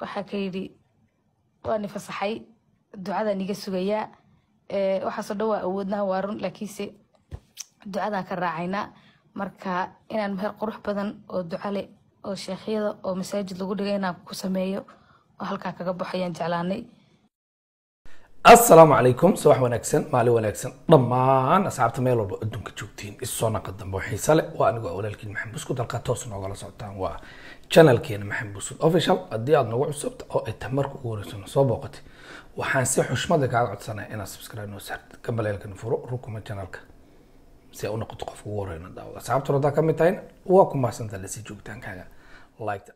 waxaa ka yidhi waani fasaxay ducadaan iga sugayaa waxaasoo dhan waa awoodnaa waa run laakiinse ducadaan ka raacaynaa marka inaan meher qurux badan oo duca leh oo sheekhyada oo masaajid lagu dhigay inaan ku sameeyo oo halkaa kaga baxo ayaan jeclaanay asalaamu calaykum subax wanaagsan maalin wanaagsan dhammaan asxaabta meel walba adduunka joogtiin isoo naqa dambe oo xiise leh waa anigoo walaalkiin maxamed buskud halkaa toos noogala socotaan waa channelkeena maxamed buskud official haddii aad nagu cusubta oo ay tahay marka ugu horeysana soo booqatay waxaan si xushmada kaaga codsanaya inaad subscribe noo saartid gambaleelkana furo rukuma channelka si ay u noqoto qofka ugu horeyna daawada asxaabtuna haddaa ka mid tahayna waa ku mahadsantaa lasii joogitaankaaga like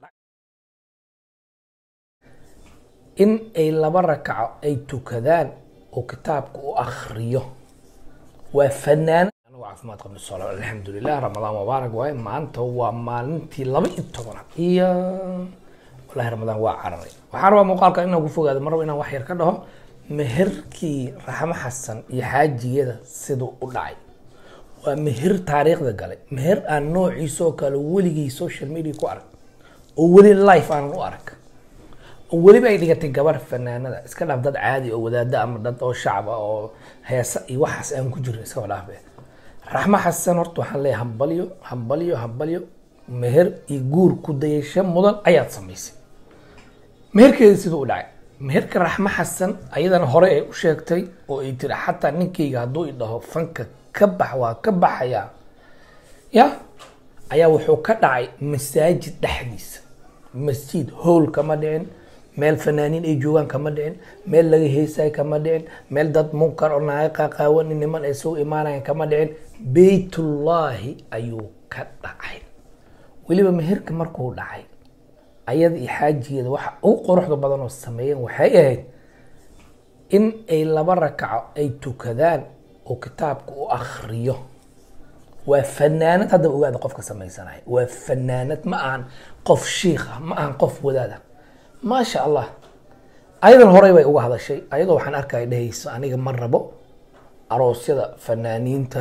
in ay laba rakaco ay tukadaan oo kitaabka u akriyo waa fanaan anigu caafimaad qabno solo alxamdulilah ramadaan mubaarak waaye maanta waa maalintii laba iyo tobanaad iyo wallahi ramadaan waa cararay waxaan rabaa muuqaalka inaan ku fogaado mar rabo inaan wax yar ka dhaho meherkii raxmo xasan iyo xaajiyada siduu u dhacay waa meher taariikhda galay meher aan noociisoo kale weligii social media ku arag oo weli life aanan u arag oo weliba ay dhigatay gabar fanaanada iska dhaaf dad caadi oo wadaada ama dad oo shacaba oo heesa iyo waxaas aan ku jirin iskaba dhaafe raxmo xasan horta waxaan leeyahay hambalyo hambalyo hambalyo meher iyo guur ku dayasho mudan ayaad samaysay meherkeeda siduu u dhacay meherka raxmo xasan ayadana hore ay u sheegtay oo ay tiri xataa ninkayga hadduu i dhaho fanka ka bax waa ka baxayaa ya ayaa wuxuu ka dhacay masaajid dhexdiisa masjid howl kama dhicin meel fanaaniin ay joogaan kama dhicin meel laga heesaay kama dhicin meel dad munkar oo naaga qaaqaawan niman ay soo imaanayan kama dhicin beytullaahi ayuu ka dhacay weliba meherka markuu dhacay ayada iyo xaajigeeda waxa ugu quruxda badan oo sameeyeen waxay ahayd in ay laba rakaco ay tukadaan oo kitaabka u akriyo waa fanaanad haddaba ogaada qofka samaysanaya waa fanaanad ma ahan qof shiikha ma ahan qof wadaada maasha allah ayadan horey bay uga hadashay ayadoo waxaan arkaya dhehayso aniga ma rabo aroosyada fanaaniinta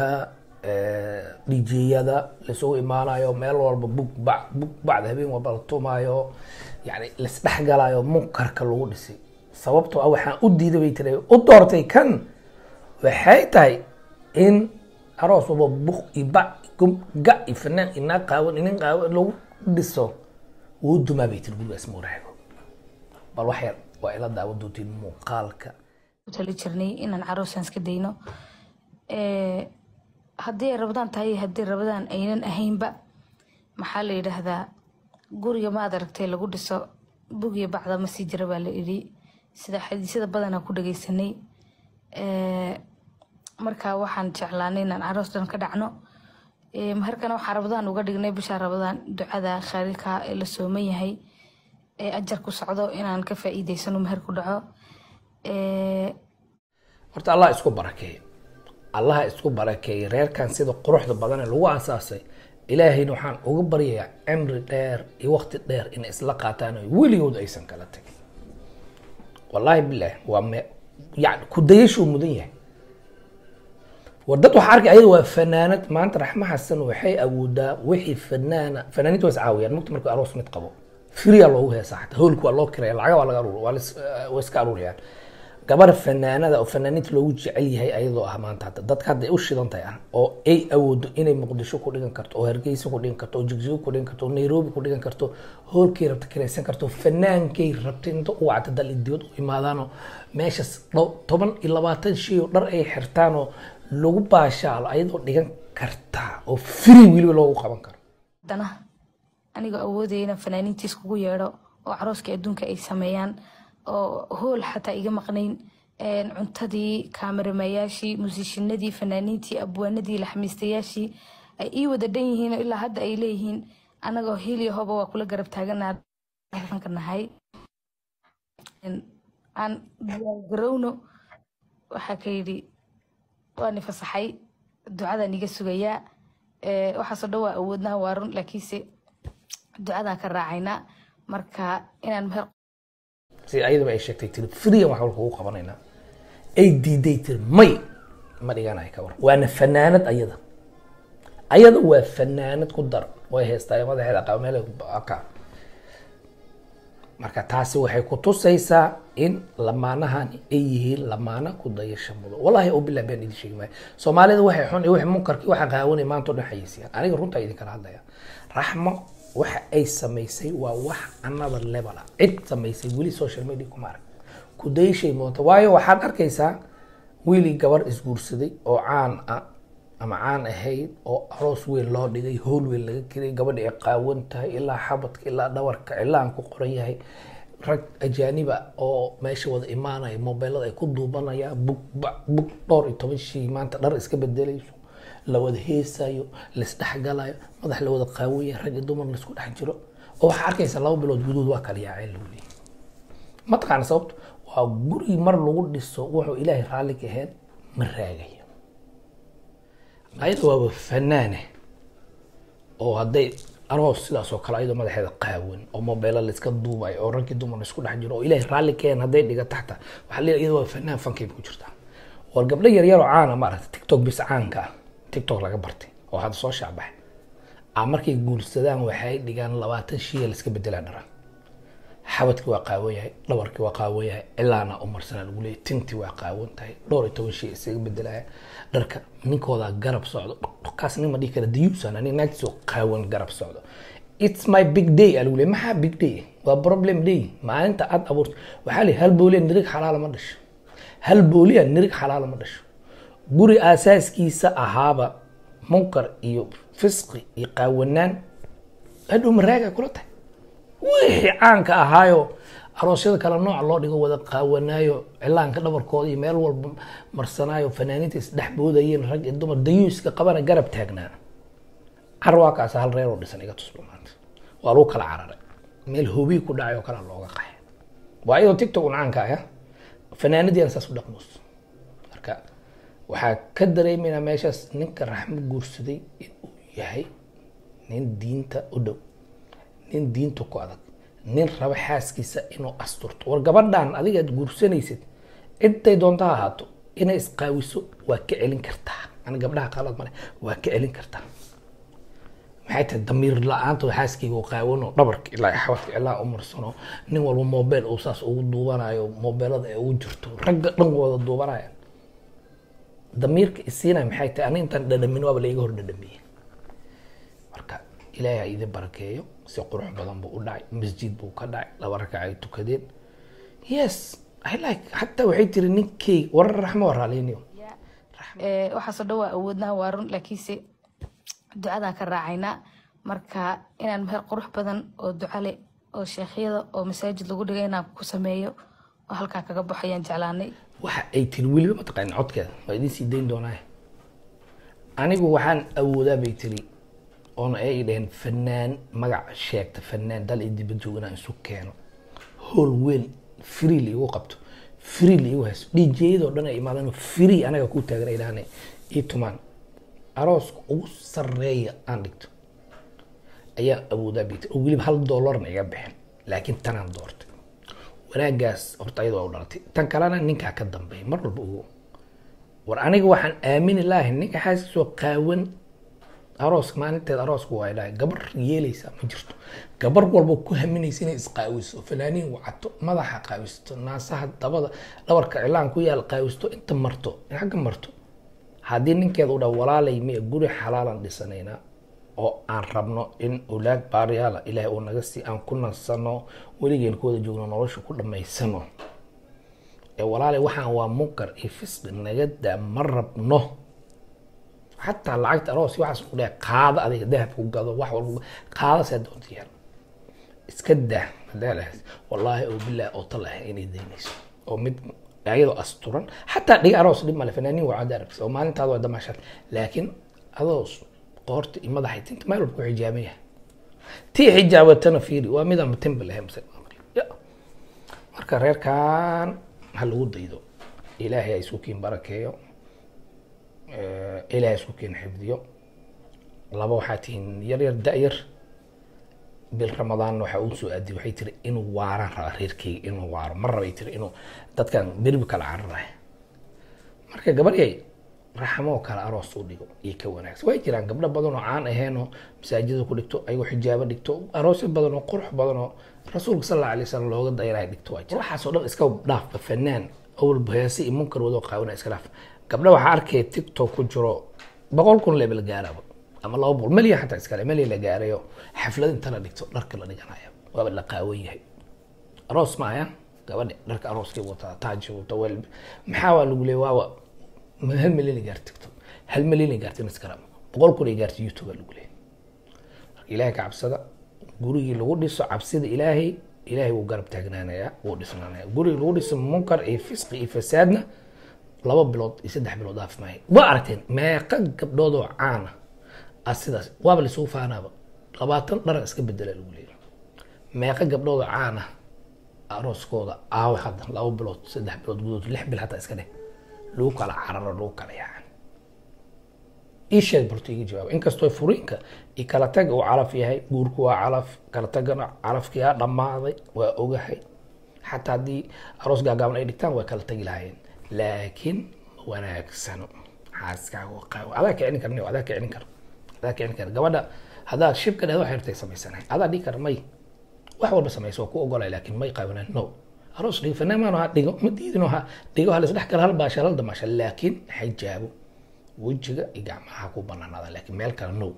dhijiyada laisugu imaanayo meel walba bug bac bug bacda habeen walba la tumaayo yani laisdhexgalayo munkarka lagu dhisay sababtoo ah waxaan u diiday bay tiri u doortay kan waxay tahay in aroos walba buk iyo bac ga iyo fanaan iyo naag qaawan inin qaawan lagu dhiso wuu dumaa bay tiri gurigaas muuraago bal wax yar waa ila daawan doontiin muuqaalka u tali jirnay inaan caroosaan iska dayno haddii ay rabadaan tahay haddii rabadaan aynan ahaynba maxaa la yidhaahdaa guriga maad aragtay lagu dhiso bugiyo bacda ma sii jira baa la idhi sida xadiisyada badanaa ku dhagaysanay marka waxaan jeclaanay inaan caroos dhan ka dhacno meherkana waxaa rabadaan uga dhignay bisha rabadaan ducada khaalilka ee la sooman yahay ee ajar ku socdo inaan ka faa'iidaysano meher ku dhaco horta allah isku barakeeye allaha isku barakeeyey reerkan sida quruxda badan ee lagu aasaasay ilaahayna waxaan uga baryayaa cimri dheer iyo waqti dheer inay isla qaataan oo weligood aysan kala tagin wallaahi bilaah waa me yani ku dayashuu mudan yahay war dad waxaa arkay ayada waa fanaanad maanta raxmo xasan waxay awoodaa wixii fanaana fanaaniinta waa is caawiyaan mugta markuu aroos mid qabo firiya loogu heesaa xataa hoolka waa loo kiraya lacaga waa laga aruur waa waa iska aruurayaan gabar fanaanada oo fanaaniinta loogu jecel yahay ayadoo ah maanta hadda dadka hadda ay u shidan tahay ah oo ay awoodo inay muqdisho ku dhigan karto oo hargeysa ku dhigan karto oo jigjigo ku dhigan karto oo nairobi ku dhigan karto hoolkay rabta kiraysan karto fanaankay rabta inta u wacda dal dibad u imaadaanoo meeshas toban iyo labaatan shay oo dhar ay xirtaanoo lagu baashaalo ayadoo dhigan kartaa oo free weliba loogu qaban karo haddana anigoo awoodaya inaan fanaaniintiis kugu yeedho oo carooskii adduunka ay sameeyaan oo hool xataa iga maqnayn cuntadii kaameramayaashii musiishinadii fanaaniintii abwaanadii laxmiistayaashii ay ii wada dhan yihiin oo ilaa hadda ay leeyihiin anagoo heliya hoba waa kula garab taaganaka nahay aan garowno waxaa ka yidhi waani fasaxay ducadaan iga sugayaa waxaasoo dhan waa awoodnaa waa run laakiinse ducadaan ka raacaynaa marka inaan meher si ayadaba ay sheegtay tiri friyan wax walka ugu qabanaynaa ay diiday tiri may ma dhiganayo ka war waana fanaanad ayada ayada waa fanaanad ku dar way heestaa madaxeeda qaba meel ka marka taasi waxay ku tusaysaa in lamaanahani ay yihiin lamaana ku dayasha mudo wallahi oo bilaa been idin sheegi maayo soomaalida waxay xun iyo wixii munkarkii waxa qaawanay maanta o dhan xayeysiiyaan aniga runtaa idinkala hadlaya raxmo waxa ay samaysay waa wax another level ah cid samaysay weli social media kuma arag ku dayashay moota waayo waxaad arkaysaa wiilii gabar isguursaday oo caan ah ama caan ahayd oo aroos weyn loo dhigay howl weyn laga kelay gabadha ay qaawan tahay ilaa xabadka ilaa dhawarka cilaan ku qoran yahay rag ajaaniba oo meesha wada imaanaya mobeelada ay ku duubanayaan bug bac bug dhowr iyo toban shii maanta dhar iska bedelayso la wada heesayo laisdhexgalayo madax la wada qaawan yahay rag iyo dumar laisku dhex jiro oo waxaa arkaysa laba bilood gudood waa kala yaaceen lagu leeyahay mataqaana sababto waa guri mar lagu dhiso wuxuu ilaahay raalli ka ahayn ma raagayo ayada waaba fanaane oo hadday aroos sidaas oo kale ayadoo madaxeeda qaawan oo mobeela laiska duubayo oo raggii dumar laisku dhex jiro oo ilaahay raalli ka ahayn hadday dhiga taxta waxaa leeyahay iyada waa fanaan fankayba ku jirtaa war gabdho yaryar oo caana maaragta tiktok bis caanka ah tiktok laga bartay oo hadda soo shaacbaxay a markay guursadaan waxay dhigaan labaatan shiya laiska bedelaa dhara xabadkii waa qaawan yahay dhabarkii waa qaawan yahay cilaana umarsanaa lagu leeyahy tintii waa qaawan tahay dhowr iyo toban shay isaga bedelaya dharka ninkooda garab socdo kaas nin ma dhihi kara diyuusan ani naagtiisoo qaawan garab socdo it's my big day aa lagu leeyahy maxaa big day waa problem day maalinta aad abuurto waxaa leeyahy hal booliya nirig xalaala ma dhasho hal booliya nirig xalaala ma dhasho guri aasaaskiisa ahaaba munkar iyo fisqi iyo qaawanaan hadhow maraaga kula tahay wixii caanka ahaayo aroosyada kale nooc loo dhigo wada qaawanaayo cilaanka dhabarkooda iyo meel walba marsanaayo fanaaniinta isdhex boodayeen rag iyo dumar dayuuska qabana garab taagnaa carwaakaas hal reer oo dhisan iga tusba maanta waa lagu kala cararay meel hobii ku dhacay oo kale looga qaxay waa iyadoo tiktok un caanka ah fanaanadiina saas u dhaqmus marka waxaa ka dareemaynaa meeshaas ninka raxmo guursaday inuu yahay nin diinta u dhow nin diinta ku adag nin raba xaaskiisa inuu asturto war gabadhan adigaad guursanaysid ciday doonta ha ahaato inay isqaawiso waa ka celin kartaa ani gabdhaha qalad male waa ka celin kartaa maxay tahay damiir la-aanta xaaskayga oo qaawano dhabarka ilaa xabadka ilaa umarsano nin walba mobile uu saas ugu duubanayo mobeelada ay ugu jirto ragga dhan wada duubanaya damiirka isiinaya maxay tahay ani intaan dhadhamin waaba laiga hor dhadhamiyey marka ilaahay ha idin barakeeyo si qurux badan buu u dhacay masjid buu ka dhacay laba rakac ay tukadeen yes i like xataa waxay tiri ninkeyga warar raxmo waa raaliyniyo waxaasoo dhan waa awoodnaa waa run laakiinse ducadaan ka raacaynaa marka inaan meher qurux badan oo duca leh oo sheekhyada oo masaajid lagu dhigay inaan ku sameeyo oo halkaa kaga baxayaan jeclaanay waxa ay tiri weliba mataqaani codkeeda waa idin sii dayn doonaa anigu waxaan awoodaa bay tiri oona ay dhaheen fanaan magac sheegta fanaan dal iyo dibad joog inaan isu keeno hool weyn free la igu qabto free la igu hayso djyadoo dhan ay imaadaan free anaga ku taagan ay dhahaan ii tumaan arooska ugu sareeya aan dhigto ayaa awoodaa bay tiri oo weliba hal dollarna iga bixin laakiin tanaan doortay wanaagaas horta ayada waa u dhalatay tan kalena ninkaa ka dambeeya mar walba ogo war aniga waxaan aamini lahay ninka xaaskiisoo qaawan arooska maalinteed arooska waa dhahay gabar yeelaysa ma jirto gabar walba ku haminaysa inay isqaawiso fanaaniin wacato madaxa qaawisto naasaha dabada dhabarka cilaan ku yaal qaawisto inta marto in xagga marto haddii ninkeeda u dhaa walaalay miya guri xalaalan dhisanaynaa oo aan rabno in ulaag baaryaala ilaahay uu naga sii aan ku nansano weligeen ku wada joogno nolosha ku dhammaysano ee walaalay waxaan waa munkar iyo fisqi naga daa ma rabno xataa lacagta aroos waxaas ku dhahay qaada adiga dahab ku gado wax walba qaada see doonta yaal iska dah hadaa lahayd wallaahi oo bilaahi oo tal ah inay daynayso oo mid ayadoo asturan xataa dhiga aroos dhib male fanaaniin waa cadda aragtay oo maalintaada waa damaashaad laakiin adoo qoorta iyo madaxa tinta meel walba ku xijaaban yahay tii xijaabatana fiiri waa midaan tinba lahayn mase marka reerkan ha lagu daydo ilaahay ha isku kiin barakeeyo ilaahay isku kiin xifdiyo laba waxaa tihiin yar yar da-yar bil ramadaan waxaa uu soo aadiyay waxay tiri inuu waaraan raba reerkeyga inuu waaro ma rabay tiri inuu dadkan berbi kala cararaya marka gabaryay raxmoo kale aroos u dhigo iyo ka wanaagsan way jiraan gabdho badan oo caan aheen oo masaajida ku dhigto ayagoo xijaabo dhigto aroosyo badan oo qurux badan oo rasuulka sal alla alay wasalam looga dayanahay dhigto waa jira waxaasoo dhan iska dhaafba fanaan awalba heese iyo munkar wadoo qaawina iska dhaaf gabdha waxaa arkaya tiktok ku jiro boqol kun leebel gaaraba ama laba boqol melyan xataa iskale melyan la gaarayo xaflad inta la dhigto dharka la dhiganaya waaba la qaawan yahay aroos maaya gabadha dharka arooskay wataa taaji wata wel maxaa waa lagu leeya waawa hal milyan ay gaarta tiktok hal milyan ay gaarta instagram boqol kun ay gaarta youtube aa lagu leeya marka ilaahay ka cabsada gurigii lagu dhiso cabsida ilaahay ilaahay wuu garab taagnaanayaa wuu dhisnaanaya gurigii lagu dhiso munkar iyo fisqi iyo fasaadna laba bilood iyo saddex bilood dhaaf maayo waa aragteen meeqa gabdhood oo caana ah sidaas waaba lisugu faanaaba labaatan dharan iska bedela lagu leeyahay meeqa gabdhood oo caana arooskooda aawe hadda laba bilood saddex bilood gudood lix bil hataa iska dheh lagu kala cararo lagu kala yaacan ii sheeg balto iga jawaab inkastoo furiinka iyo kala tag uu calaf yahay guurku waa calaf kala tagana calafkii aa dhammaaday waa ogahay xataa haddii aroos gaagaaban ay dhigtaan waa kala tagi lahaayeen laakiin ma wanaagsano xaaskaaga oo qaawo adaa kicin karni adaa kicin kara adaa kicin kara gabadha haddaad shibka dhehdo waxay rabtay samaysanahay adaa dhigi kara may wax walba samaysa waa ku ogolay laakiin may qaawanaan no aroos dhigo fanaamaano ha dhigo ma diidino ha dhigo ha laisdhex kala hal baasha hal damaasha laakiin xijaabo wejiga iyo gacmaha ku banaanaada laakiin meel kale no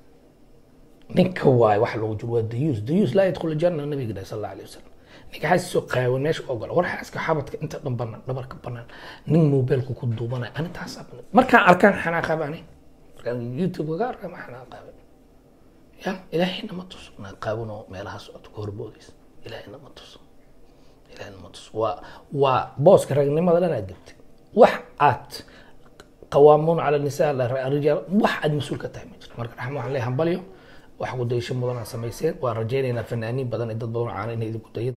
ninka waaye waxa loogu jiro waa dayuus dayuus laa yadkhulu janna nabiga dhahay sal alla alayh wasalam ninka xaasisoo qaawan meesha ogola war xaaska xabadka inta dhan banaan dhabarka banaan nin mobilka ku duubanaya ani taasaa banaan markaan arkaan xanaaqaba ani markaan youtube kaga arkaa ma xanaaqaba ya ilaahayna ma tuso naa qaawanoo meelaha socoto ka horboodaysa ilaahayna ma tuso ilaahayna ma tuso waa waa booska ragnimada dhan aad gabtay wax aad qawaamuun cala nisaa rijaal wax aad mas-uul ka tahay ma jiro marka raxma waxaan leeyahay hambalyo wax ku dayasho mudan aad samayseen waan rajaynaynaa fanaaniin badan iyo dad badan oo caana inay idinku dayo